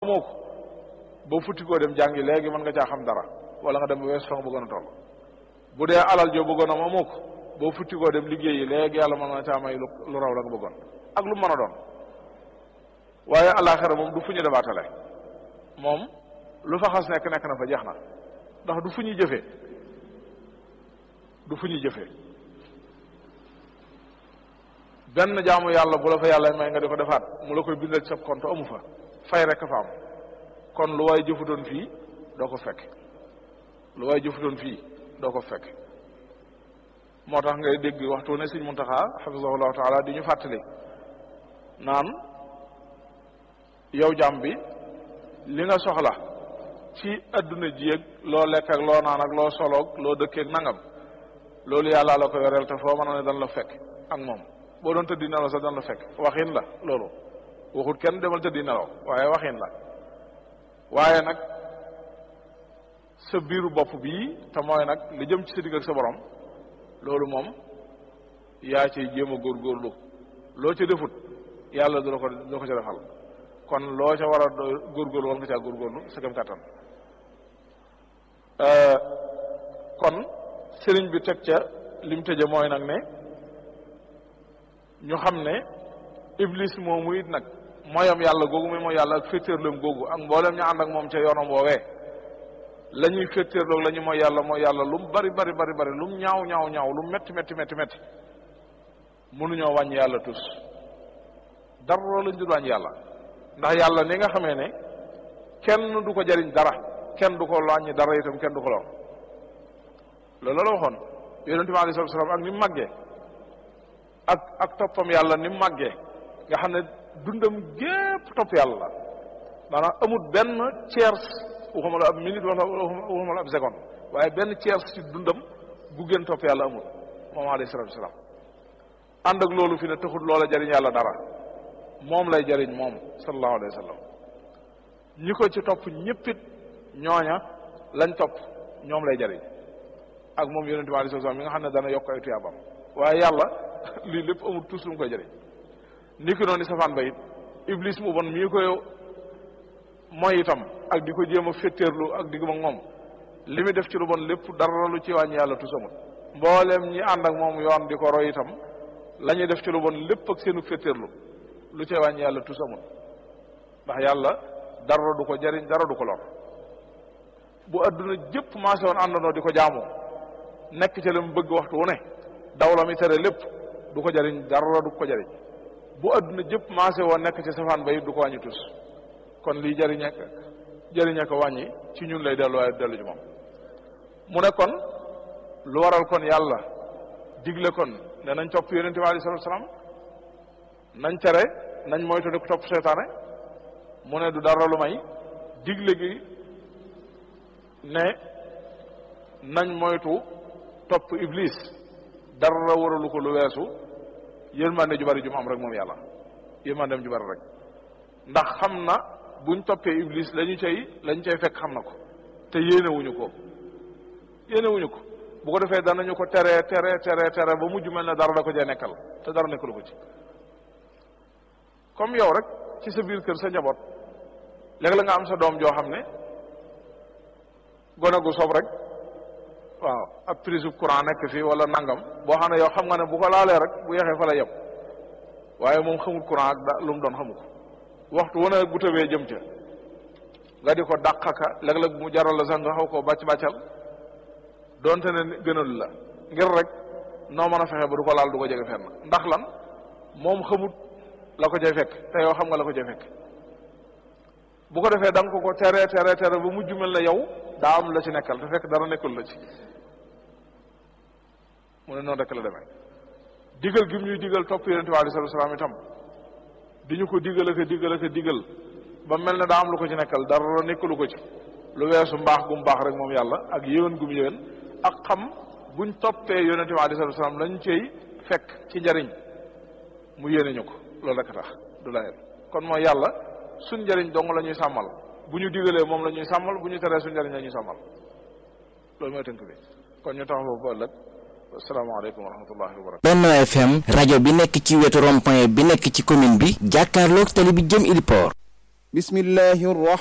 amoo ko boo futti koo dem jàngi léegi mën nga caa xam dara wala nga dem ba wees fa nga bëggoon a toll bu dee alal joo bëggoon am amoo ko boo futti koo dem liggéeyi léegi yàlla mën na caa may lu raw la nga bëggoon ak lu mën a doon waaye alaxira moom du fu ñu debaatale moom lu fa xas nekk nekk na fa jeex na ndax du fu ñuy jëfee du fu ñuy jëfee benn jaamu yàlla bu la fa yàlla may nga di ko defaat mu la koy bindal ci sa compte amu fa fay rek fa am kon lu waay jëfutoon fii doo ko fekk lu waay jëfutoon fii doo ko fekk moo tax ngay dégg waxtu ne sëñ Muntaxa xafisahullahu taala di ñu fàttali naan yow jàmm bi li nga soxla ci adduna ji ak loo lekk ak loo naan ak loo soloog loo dëkkeeg nangam loolu yàlla la ko yoreel te foo mën a ne dan la fekk ak moom boo doon tëddi nelaw sax dan la fekk waxin la loolu waxut kenn demal tëddi nelaw waaye waxin la waaye nag sa biiru bopp bii te mooy nag li jëm ci sa digg ak sa borom loolu moom yaa ciy jéem a góorgóorlu loo ca defut yàlla du la ko du la ko ca defal kon loo ca war a góorgóorlu war nga caa góorgóorlu sa kem kàttan kon sëriñ bi teg ca lim tëje mooy nag ne ñu xam ne iblis moomu it nag mooyam yàlla googu muy mooy yàlla ak féetéerloom googu ak mboolem ñu ànd ak moom ca yoonam woowee la ñuy féetéerloog la ñu mooy yàlla mooy yàlla lu mu bari bari bari bari lu mu ñaaw ñaaw ñaaw lu mu metti metti metti metti mënuñoo wàññi yàlla tus dara lañ dul wàññi yàlla ndax yàlla ni nga xamee ne kenn du ko jariñ dara kenn du ko wàññi dara itam kenn du ko lor loolu la waxoon yonente bi alei salatu salaam ak ni mu màggee ak ak toppam yàlla ni mu màggee nga xam ne dundam gépp topp yàlla la maanaam amul benn tiers waxuma la ab minute wala waxuma la ab seconde waaye benn tiers ci dundam bu gën topp yàlla amul moom alayhi salatu wasalaam ànd ak loolu fi ne taxul loola jariñ yàlla dara moom lay jariñ moom sallallahu alayhi wa sallam ñi ko ci topp ñëppit ñooña lañ topp ñoom lay jariñ ak moom yonente bi alayhi salatu wasalaam mi nga xam ne dana yokk ay tuyaabam waaye yàlla lii lépp amul tous lu mu koy jëriñ ni ki noonu safaan ba it iblis mu bon mii koy mooy itam ak di ko jéem a féttéerlu ak digg ak moom li muy def ci lu bon lépp dara lu ci wàññi yàlla tus amul mbooleem ñi ànd ak moom yoon di ko roy itam la ñuy def ci lu bon lépp ak seenu féttéerlu lu ci wàññi yàlla tus amul ndax yàlla dara du ko jëriñ dara du ko lor bu adduna jëpp maase woon àndandoo di ko jaamoo nekk ca la mu bëgg waxtu wu ne daw la mi tere lépp du ko jariñ dara du ko jariñ bu adduna jëpp maase woon nekk ci safaan ba it du ko wàññi tus kon lii jariñ ak jariñ ak wàññi ci ñun lay dellu waaye dellu ci moom mu ne kon lu waral kon yàlla digle kon ne nañ topp yonente bi alei salatu salaam nañ tere nañ moytu di ko topp seytaane mu ne du dara lu may digle gi ne nañ moytu topp iblis dara waralu ko lu weesu yërmande ju bari ju mu am rek moom yàlla yërmandeem ju bari rek ndax xam na buñ toppee iblis lañu cay lañu cay fekk xam na ko te yéenewuñu ko yéenewuñu ko bu ko defee danañu ko tere tere tere tere ba mujj mel ne dara da ko jee nekkal te dara nekkalu ko ci comme yow rek ci sa biir kër sa njaboot léegi la nga am sa doom joo xam ne gone gu sob rek waaw ab prise courant nekk fii wala nangam boo xam ne yow xam nga ne bu ko laalee rek bu yeexee fa la yem waaye moom xamul courant ak da lu mu doon xamu ko waxtu wane bu tëbee jëm ca nga di ko dàqaka léeg-léeg mu jaral la sax nga xaw koo bàcc bàccal doonte ne gënal la ngir rek noo mën a fexe ba du ko laal du ko jege fenn ndax lan moom xamut la ko cay fekk te yow xam nga la ko cay fekk bu ko defee da nga ko ko tere tere tere ba mujj mel ne yow daa am la ci nekkal te fekk dara nekkul la ci mu ne noonu rek la demee digal gi mu ñuy digal topp yonente bi alei salatu salaam itam di ñu ko digal ak a digal ak a digal ba mel ne daa am lu ko ci nekkal dara nekkalu ko ci lu weesu mbaax gu mu baax rek moom yàlla ak yéwén gu mu yéwén ak xam buñ toppee yonente bi alei salatu salaam lañ cay fekk ci njariñ mu yéene ñu ko loolu rek a tax du la kon mooy yàlla suñ njariñ dong la ñuy sàmmal bu ñu digalee moom la ñuy sàmmal bu ñu teree suñ njariñ la ñuy sàmmal loolu mooy tënk bi kon ñu tax foofu ba ëllëg asalaamaaleykum wa rahmatullahi wa barakatu Benno FM rajo bi nekk ci wetu rond-point bi nekk ci commune bi jàkkaarloog tali bi jëm Ili Port bismillahi